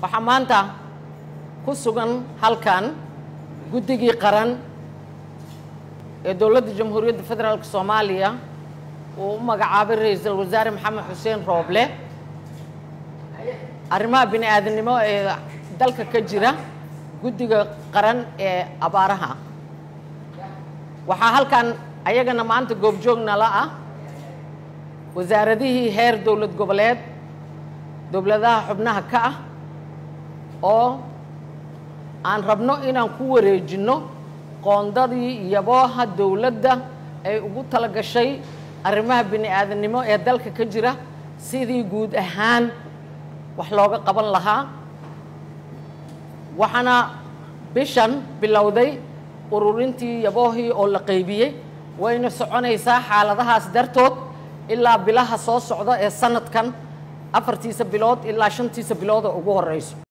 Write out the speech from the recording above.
waxaa maanta ku sugan halkan guddigii qaran ee dowladda jamhuuriyadda federaalk soomaaliya uu u magacaabay ra-iisul wasaare maxamed xuseen rooble arrimaha bini aadamnimo ee dalka ka jira guddiga qaran ee abaaraha waxaa halkan ayagana maanta goobjoognala ah wasaaradihii heer dowlad goboleed dowladaha xubnaha ka ah oo aan rabno inaan ku wareejinno qoondadii yabooha dowladda ay ugu tala gashay arrimaha bini aadamnimo ee dalka ka jira sidii guud ahaan wax looga qaban lahaa waxaana bishan bilowday ururintii yaboohii oo la qaybiyey wayna soconaysaa xaaladahaas dartood ilaa bilaha soo socda ee sanadkan afartiisa bilood ilaa shantiisa bilood oo ugu horeyso